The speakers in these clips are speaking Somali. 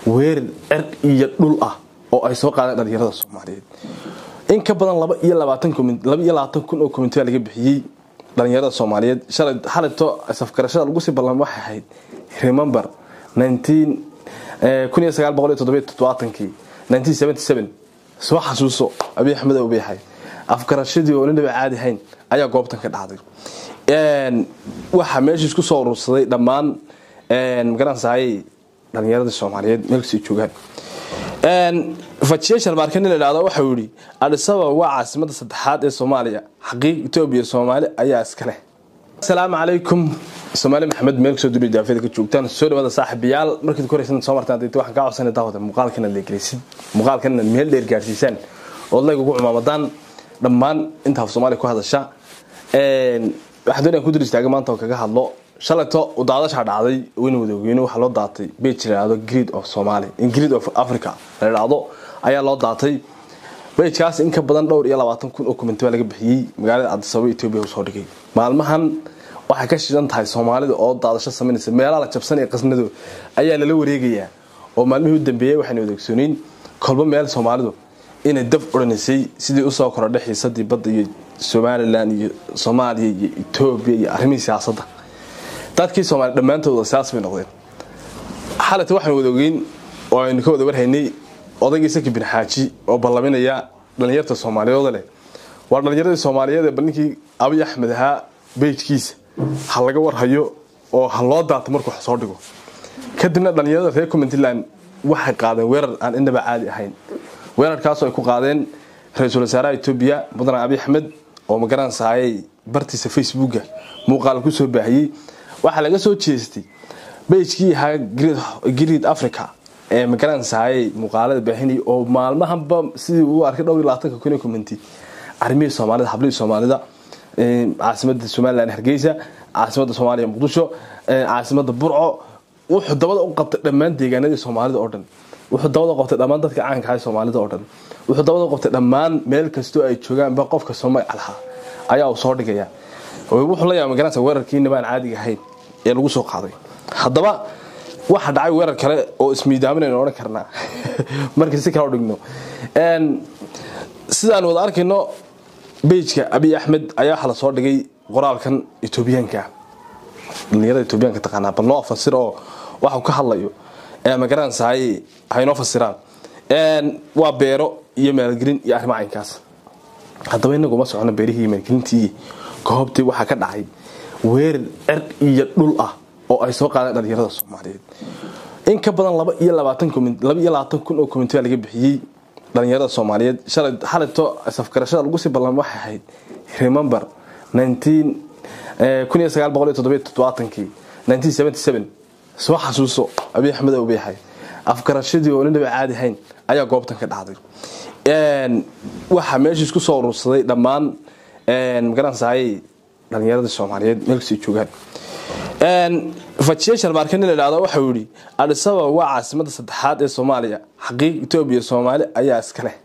weerar cer iyo dhul ah oo ay soo qaadeen dhalinyarada soomaaliyeed in ka badan laba iyo labaatan laba iyo labaatan kun oo komitiya laga bixiyey dhalinyarada soomaaliyeed shalay xalayto safgarashada lagu sii ballan waxay ahayd remember nineteen kun iyo sagaal boqol iyo toddobiyo toddobaatankii nineteen seventy seven soo xasuuso abiy axmed oo beexay afgarashadii oo ninaba caadi hayn ayaa goobtan ka dhacday waxaa meesha isku soo urursaday dhammaan magaranaysaay dhalinyarada soomaaliyeed meelkasii joogaan fajiye sharmaarka nin la idhahdo waxau yihi adisababa waa caasimada saddexaad ee soomaaliya xaqiiq etoobiya soomaali ayaa iska leh asalaamu calaykum soomaali maxamed meel kasoo duriya daafeeda ka joogtaan soo dhawaada saaxiibayaal markiid koraysan soo martaan dayta waxaan kaa codsanay daawada muuqaalkan aad leegelaysid muuqaalkan inaad meel dheer gaarsiisaan ood layg ugu cumaamadaan dhammaan inta af soomaaliya ku hadasha waxaan doonaya ku dul istaaga maanta oo kaga hadlo shalayto daadashaa dhacday weyna wadaweyne waxaa loo daatay bej layhahdo grid of somalia grid of africa la idhaahdo ayaa loo daatay bejkaas in ka badan dhowr iyo labaatan kun oo kumenti baa laga bixiyey magaalada cadisababa etoobiya usoo dhigay maalmahan waxay ka shidan tahay soomaalida oo daadasho samaynaysa meelaha la jabsan ee qasnado ayaa lala wareegayaa oo maalmihii u dambeeyey waxayna wadaogsooniin kolba meel soomaalidu inay dab odhanaysay sidii usoo korodhay xiisadii badda iyo somalilan iyo soomaaliya iyo etoobiya iyo arrimihii siyaasadda dadkii soomaaliya dhammaantooda siyaas bay noqdeen xalata waxaan wada ogeyn oo aynu ka wada warhaynay odaygii saki bin xaaji oo ballaminaya dhallinyarta soomaaliyeed leh waa dhallinyaradii soomaaliyeed ee balninkii abiy axmed ahaa beyjkiisa ha laga warhayo oo ha loo daato markuu wax soo dhigo kadibna dhallinyarada reer puntland waxay qaadeen weerar aan inaba caadi ahayn weerarkaasoo ay ku qaadeen ra-iisul wasaaraha etoobiya mudane abiy axmed oo magaranaysaayay bartiisa facebooka muuqaal ku soo baahiyey waxaa laga soo jeestay bejkii ahaa grid africa ee magaranaysaayay muuqaalada baahinay oo maalmahanba sidii uu arkay dhowr iyo labaatanka kun commenti arrimihii soomaalida hablihii soomaalida caasimada somalilan hargeysa caasimada soomaaliya muqdisho caasimada burco wuxuu dabada u qabtay dhammaan deegaanadii soomaalida oo dhan wuxuu dabada u qabtay dhammaan dadka caanka ah soomaalida oo dhan wuxuu dabada u qabtay dhammaan meel kastoo ay joogaanba qofka soo magac lahaa ayaa uu soo dhigaya wuxuu la yaaba magaranaysa weerarkiina baan caadiga ahayn ee lagu soo qaaday haddaba waxa dhacay weerar kale oo ismiidaaminaynu odhan karnaa markii si kale u dhigno sidaan wada arkayno bejka abiy axmed ayaa waxa lasoo dhigay qoraalkan etoobiyaanka dhalinyarada etoobiyaanka taqaanaa bal noo fasir oo waxuu ka hadlayo magaranaysaay haynoo fasiraan waa beero iyo maalgelin iyo arrimo caynkaas haddaba inagu ma socono beerihii iyo maalgelintii goobtii waxaa ka dhacay weerar cer iyo dhul ah oo ay soo qaadeen dhalinyarada soomaaliyeed in ka badan laba iyo labaatan laba iyo labaatan kun oo komitiya laga bixiyey dhalinyarada soomaaliyeed shalay xalayto safgarashada lagu sii ballan waxay ahayd remember nineteen kun iyo sagaal boqol iyo toddobiyo toddobaatankii nineteen seventy seven soo xasuuso abiy axmed oo beexay afgarashadii oo ninaba caadi hayn ayaa goobtan ka dhacday waxaa meesha isku soo urursaday dhammaan magaranaysaayay dhalinyarada soomaaliyeed meelkasii joogaan fajiye sharmaarka nin la idhahdo waxau yihi adisababa waa caasimada saddexaad ee soomaaliya xaqiiq etoobiya soomaali ayaa iska leh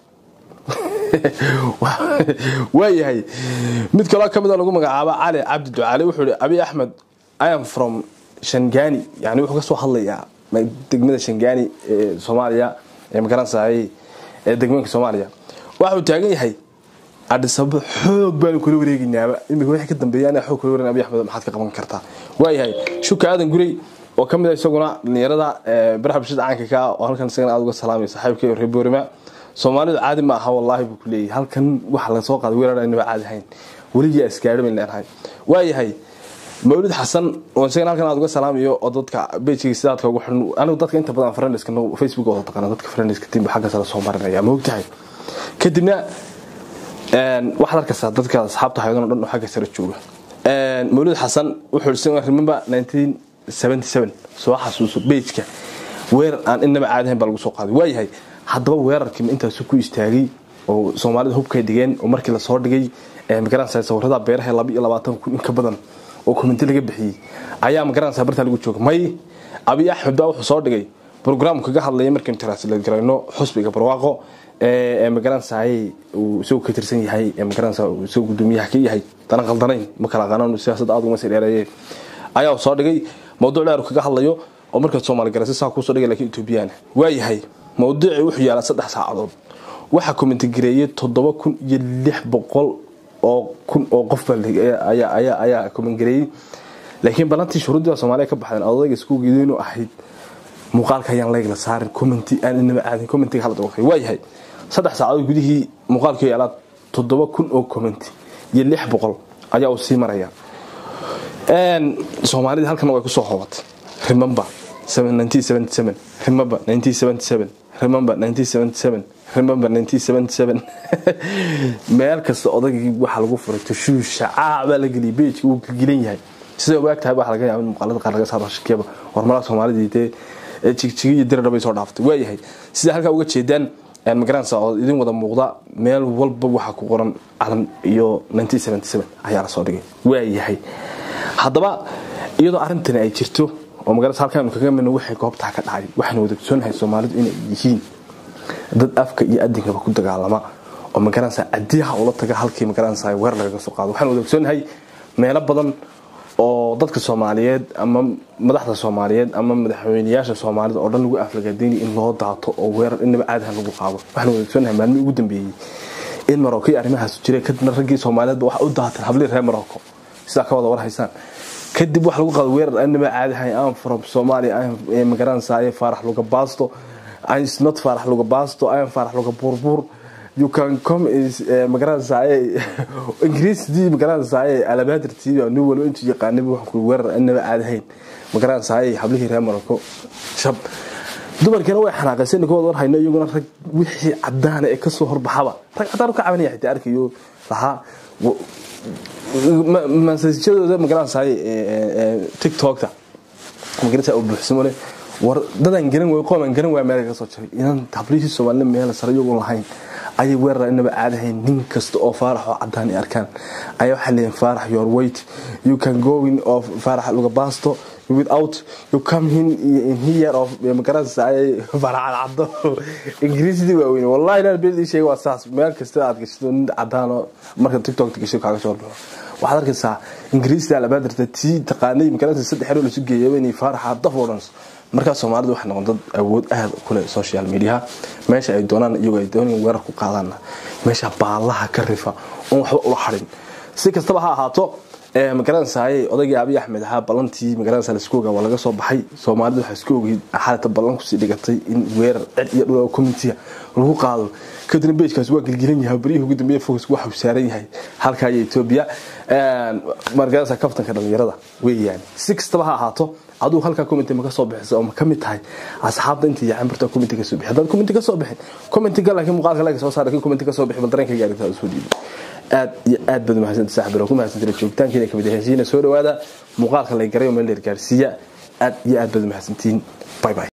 waayahay mid kaloo ka mida lagu magacaabo cali cabdi ducaale wuxuu ihi abiy axmed iam from shangani yani wuxuu kasoo hadlayaa degmada shangani ee soomaaliya ee magaranaysaayay ee degmooyinka soomaaliya waxauu taagan yahay adhisababa xoog baanu kula wareegaynaaba imika wixii ka dambeeya anaa xoog kula wareegna abiy axmed maxaad ka qaban kartaa waayahay shuka aadan gurey oo ka mid a isaguna dhalinyarada baraha bulshada caanka ka oo halkan isagana aad uga salaamay saaxiibka iyo reer boorima soomaalidu caadi ma aha wallaahi buu ku leeyahay halkan waxa laga soo qaaday weerar aynaba caadi ahayn weligii asgaadho bayn leenahay waayahay mawlid xasan oo isagana halkan aad uga salaamayo oo dadka bejkiga sidaadka ugu xiran anigu dadka inta badan friendiska facebook wada taqaana dadka friendiska timba xaggaas la soo marinaya ma ogtahay kadibna waxaad arkaysaa dadka asxaabta hayadon dhan oo xagga sare jooga mawlid xasan wuxuu remember nineteen seventy seven soo xasuuso bejka weerar aan inaba caadi ahayn baa lagu soo qaaday waayahay haddaba weerarkii intaasu ku istaagay oo soomaalida hubkay dhigeen oo markii lasoo dhigay magaranaysa sawirada beeraha laba iyo labaatan kun in ka badan oo komenti laga bixiyey ayaa magaranaysa bartaa lagu jooga may abiy axmed baa wuxuu soo dhigay brograam kaga hadlaya markaynu tiraasila garayno xusbiga barwaaqo ee magaranaysaay uu isagoo ka tirsan yahay ee magaranaysa uu isagoo gudoomiyaha ka yahay dana qaldanayn ma kala aqaanaan siyaasadda aad uma sii dheereeyeen ayaa soo dhigay mawduuc dheer kaga hadlayo oo markaad soomaali garaysa saa kuusoo dhigay lakiin etoobiyaan waayahay mawduucii wuxuu yaalaa saddex saacadood waxaa komentigareeyay toddoba kun iyo lix boqol oo kun oo qof ayaa komengareeyey laakiin balantii shuruuddii baa soomaaliya ka baxdeen odayga iskugeeda inuu ahayd muuqaalka ayaan layg la saarin commenti aan inaba aadin commentiga hala dabaqay waayahay saddex saacadood gudihii muuqaalka yaalaa toddoba kun oo commenti iyo lix boqol ayaa uu sii maraya soomaalida halkana way kusoo hoobatay remember remember remember remember meel kasta odaygii waxaa lagu furay tashuusha caabaa la geliyay beejka uu gilan yahay sida ogaag tahay waxa laga yaaba in muuqaalada qaar laga saaro shakiyaba horumaraha soomaalidii dee jigjigi iyo diradhabay soo dhaaftay waayahay sida halkaa uga jeedaan magaranaysa oo idin wada muuqda meel walba waxaa ku qoran calan iyo ayaa lasoo dhigay waayahay haddaba iyadoo arrintani ay jirto oo magaranaysa halkaanu kaga midno waxay goobtaa ka dhacay waxaanu wada ogsoonahay soomaalidu inay yihiin dad afka iyo adinkaba ku dagaalama oo magaranaysa cadiyaha ula taga halkii magaranaysa weer lagaga soo qaado waxaanu wada ogsoonahay meelo badan oo dadka soomaaliyeed ama madaxda soomaaliyeed ama madaxweynayaasha soomaalida oo dhan lagu aflagaadeyni in loo daato oo weerar inaba caadahan lagu qaado waxaan wadagsoonahay maalmihii ugu dambeeyey in marocco iyo arrimahaas jiray kadibna raggii soomaaliyeedba waxa u daateen hablii reer marocco sidaa ka wada war haysaan kadib waxa lagu qaado weerar inaba caadahay am from somalia magaranaysaye faarax luga baasto not faarax luga baasto am faarax luga buurbuur you can come is magaranaysaye ingiriisdii magaranaysaye alabaadirtii nin walba intuu yaqaanay wax ku weerar inaba caadahayn magaranaysaye hablihii reer marocco shab dumarkiina way xanaaqayseen kooda war hayno iyaguna rag wixii cadaana ee kasoo horbaxaba rag cadaan ka cabanaya xitaa arkayo lahaa masajadooda magaranaysaye tiktokta magaranaysa u buuxsamo leh war dadaan garan way qooman garan waa meel ka soo jaray inaan hablihii soomaalida meel sare iyagoon lahayn ayay weerar inaba caadahayn nin kasta oo faarax oo cadaan ay arkaan ayaa waxay leeyihin faarax your weight you can go in of faarax luga baasto without you come in in here of magaranaysa ayay faarax caddo ingiriisidii waa weyne wallahi inaan beedii sheegay waa saas meel kasta aad gashato nin cadaan oo marka tiktok gasho kaaga soo baxo waxaad arkaysaa ingiriisida alabaadirta tii taqaanay magaranaysa saddex xero lasu geeyaba inay faaraxa daf oo dhan markaa soomaalida waxay noqon dad awood aad kule social mediaha meesha ay doonaan iyagoo ay doonayaan weerar ku qaadaana meesha baalaha ka rifa oon waxba ula harin si kastaba ha ahaato magaranaysaay odaygii abiy axmed ahaa ballantii magaranaysa laisku ogaa waa laga soo baxay soomaalida waxaa isku ogeyd xaalata ballan kusii dhigatay in weerar cid iyo dhul communitiga lagu qaado kadibna beejkaas waa gelgelan yahay baryihii ugu dambeeya focus waxa uu saaran yahay halkaa iyo etoobiya magaranaysa kaftanka dhalinyarada weeyaan si kastaba ha ahaato aduu halkaa commenti ma ka soo bixisa oo ma ka mid tahay asxaabta intii yacan barta commenti ka soo bixi haddaad commenti ka soo bixin commentiga laakiin muuqaalka laga soo saar laakiin commenti ka soo bixi bal dareenkayga arrintaa usoo dhiibo aad iyo aad baad umahadsanta saaxiib ku mahadsantay joogitaankiina kamid heshiina soo dhawaada muuqaalka la garay oo meel dheer gaarsiiya aad iyo aad baad umahadsantiin bye bye